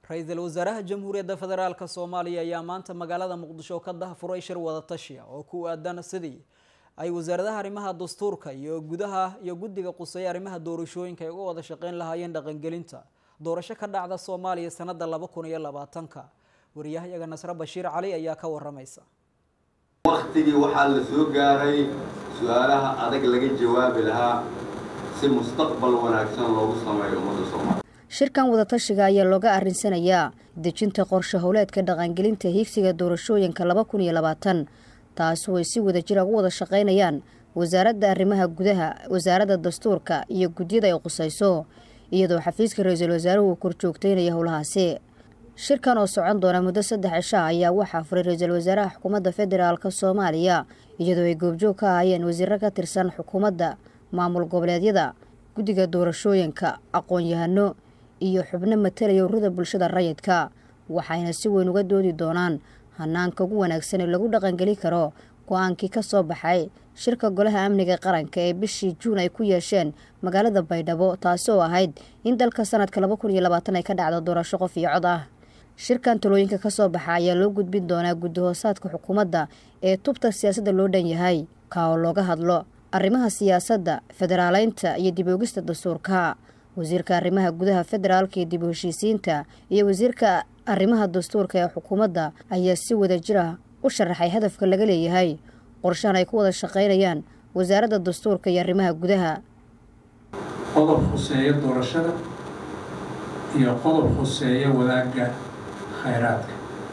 ra-iisul wasaaraha jamhuuriyadda federaalk soomaaliya ayaa maanta magaalada muqdisho ka dahfuray shir wadatashiya oo ku aadan sidii ay wasaaradaha arrimaha dastuurka iyo gudaha iyo guddiga quseeya arrimaha doorashooyinka ay uga wada shaqeyn lahaayeen dhaqangelinta doorasho ka dhacda soomaaliya sanada laba kun iyo labaatanka wariyahayaga nasre bashiir cali ayaa ka waramaysa waktigii waxaa la soo gaaray su-aalaha adag laga jawaabi lahaa si mustaqbal wanaagsan loogu sameeyo ummadda soomaaliya shirkan wadatashiga ayaa looga arinsanayaa dejinta qorshe howleedka dhaqangelinta hiigsiga doorashooyinka laba kun iyo labaatan taasi oo ay si wada jira ugu wada shaqaynayaan wasaaradda arrimaha gudaha wasaaradda dastuurka iyo gudyada ay qusayso iyadoo xafiiska ra-iisul wasaaruhu uu korjoogteynaya howlahaasi shirkan oo socon doona muddo saddex cisha ayaa waxaa furay ra-iisul wasaaraha xukuumadda federaalk soomaaliya iyadoo ay goobjoog ka ahaayeen wasiiro ka tirsan xukuumadda maamul goboleedyada guddiga doorashooyinka aqoon-yahano iyo xubno matalaya ururada bulshada rayidka waxayna si weyn uga doodi doonaan hanaanka ugu wanaagsan ee lagu dhaqangeli karo go-aankii ka soo baxay shirka golaha amniga qaranka ee bishii juun ay ku yeesheen magaalada baydhabo taasi oo ahayd in dalka sanadka laba kun iyo labaatan ay ka dhacdo doorasho qof iyo cod ah shirkan talooyinka ka soo baxa ayaa loo gudbin doonaa guddi hoosaadka xukuumadda ee tubta siyaasadda loo dhan yahay ka oo looga hadlo arrimaha siyaasadda federaaleynta iyo dib oogista dastuurka wasiirka arrimaha gudaha federaalka iyo dib u heshiisiinta iyo wasiirka arrimaha dastuurka ee xukuumadda ayaa si wada jira u sharaxay hadafka laga leeyahay qorshahan ay ku wada shaqaynayaan wasaaradda dastuurka iyo arrimaha gudaha qodob khuseeya doorashada iyo qodob khuseeya wadaagga khayraadka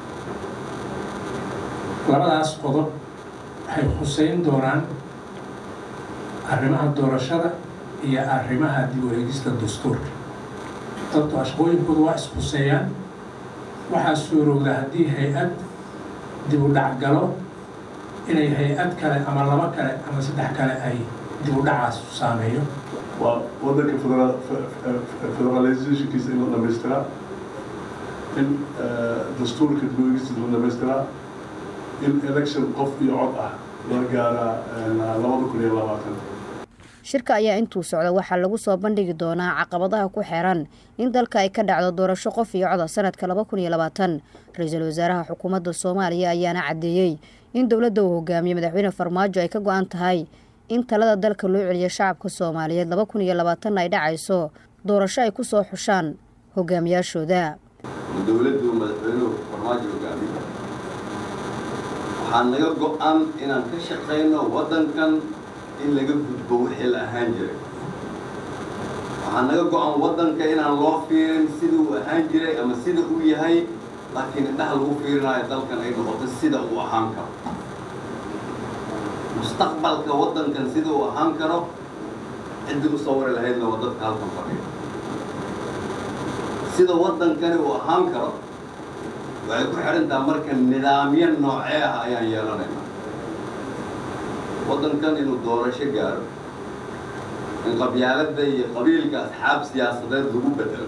labadaas qodob waxay khuseyn doonaan arrimaha doorashada iyo arrimaha dib u eegista dastuurka dadku ashqooyinkooda waa ishuseeyaan waxaa suurowda haddii hay-ad dib u dhac galo inay hay-ad kale ama laba kale ama saddex kale ay dib u dhacaas saameeyo waa waddanka federalizationkiisa in la dhamaystiraa in dastuurka dib u eegista la dhamaystiraa in election qof iyo cod ah la gaaraa labada kun iyo labaatan shirka ayaa intuu socda waxaa lagu soo bandhigi doonaa caqabadaha ku xeeran in dalka ay ka dhacdo doorasho qof iyo coda sanadka laba kun iyo labaatan ra-iisul wasaaraha xukuumadda soomaaliya ayaana caddeeyey in dowladda uu hogaamiye madaxweyne farmaajo ay ka go-an tahay in talada dalka loo celiyo shacabka soomaaliyeed laba kun iyo labaatanna ay dhacayso doorasho ay ku soo xushaan hogaamiyaashooda dowladdu madaxweynuhu farmaajo hogaamiye waxaa naga go-an inaan ka shaqayno waddankan in laga gudbo wixii la ahaan jiray waxaa naga go-an waddanka inaan loo fiirin sida uu ahaan jiray ama sida uu yahay laakiin indhaha lagu fiirinayo dalkan ay noqoto sida uu ahaan karo mustaqbalka waddankan sida uu ahaan karo ciddii u sawiri lahaydna waa dadka halkan fadhiya sida waddankani uu ahaan karo waxay ku xidhantaha marka nidaamyo noocee ah ayaan yeelanaynaa waddankan inuu doorasho gaaro in qabyaaladda iyo qabiilka asxaab siyaasadeed lagu bedelo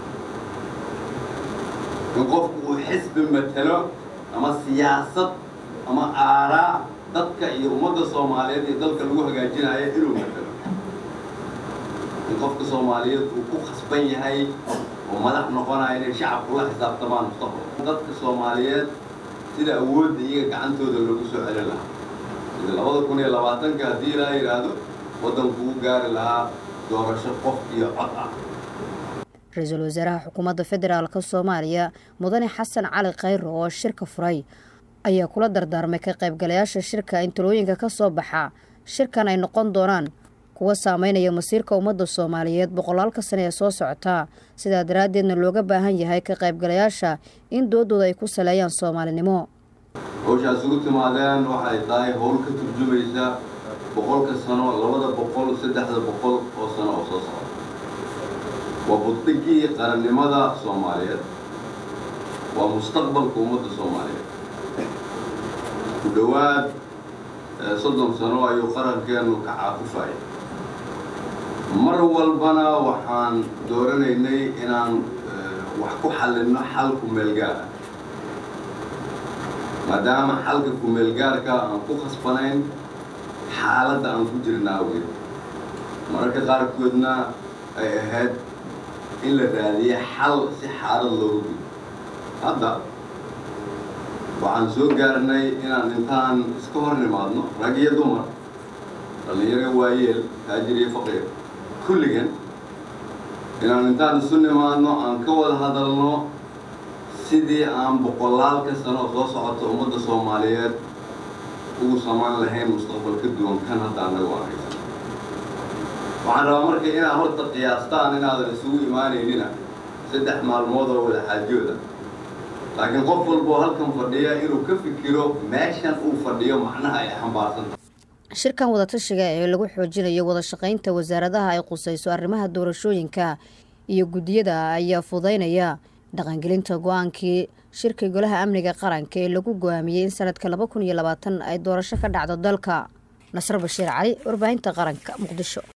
in qofku uu xisbi matelo ama siyaasad ama aaraa dadka iyo ummadda soomaaliyeed iyo dalka lagu hagaajinayo inuu matelo in qofka soomaaliyeed uu ku khasban yahay oo madax noqonaya inay shacabku la xisaabtamaan mustaqbal dadka soomaaliyeed sida awoodda iyaga gacantooda loogu soo celin lahaa labada kun iyo labaatanka haddii ilaa yidhaahdo waddanku u gaari lahaa doorasho qof iyo cod ah ra-iisul wasaaraha xukuumadda federaalk soomaaliya mudane xasan cali khayro oo shirka furay ayaa kula dardaarmay ka qaybgalayaasha shirka in talooyinka ka soo baxa shirkan ay noqon doonaan kuwa saameynaya masiirka ummadda soomaaliyeed boqolaalka sane ee soo socotaa sidaa daraaddeedna looga baahan yahay ka qaybgalayaasha in doodooda ay ku saleeyaan soomaalinimo hawshaas ugu timaadeen waxay tahay howl ka turjumaysa boqolka sano labada boqol saddexda boqol oo sano oo soo socda waa buddhigii qarannimada soomaaliyeed waa mustaqbalka ummadda soomaaliyeed ku dhowaad soddon sano ayuu qarankeenu ka caaqufaya mar walbana waxaan dooranaynay inaan wax ku xallinno xalku meelgaara maadaama xalka kumeelgaarka aan ku khasbanayn xaaladda aan ku jirna awgeed mararka qaarkoodna ay ahayd in la raadiyo xal si xaalad loogu gudo hadda waxaan soo gaarnay inaan intaan iska hor nimaadno rag iyo dumar dhallinyaro waayeel taajir iyo faqiir kulligan inaan intaan isu nimaadno aan ka wada hadalno sidii aan boqolaalka sano oo soo socota ummadda soomaaliyeed ugu samayn lahayn mustaqbal ka duwan kan hadda annagu aan haysan waxaan rabaa marka inaad horta qiyaastaan inaadan isugu imaanaynina saddex maalmood oo wada xaajooda laakiin qof walba oo halkan fadhiya inuu ka fikiro meeshan uu fadhiyo macnaha ay xambaarsanta shirkan wadatashiga ee lagu xoojinayo wada shaqaynta wasaaradaha ay qusayso arrimaha doorashooyinka iyo guddiyada ayaa fudaynaya dhaqangelinta go-aankii shirka golaha amniga qaranka ee lagu go-aamiyey in sanadka laba kun iyo labaatan ay doorasho ka dhacdo dalka nasr bashiir cali warbaahinta qaranka muqdisho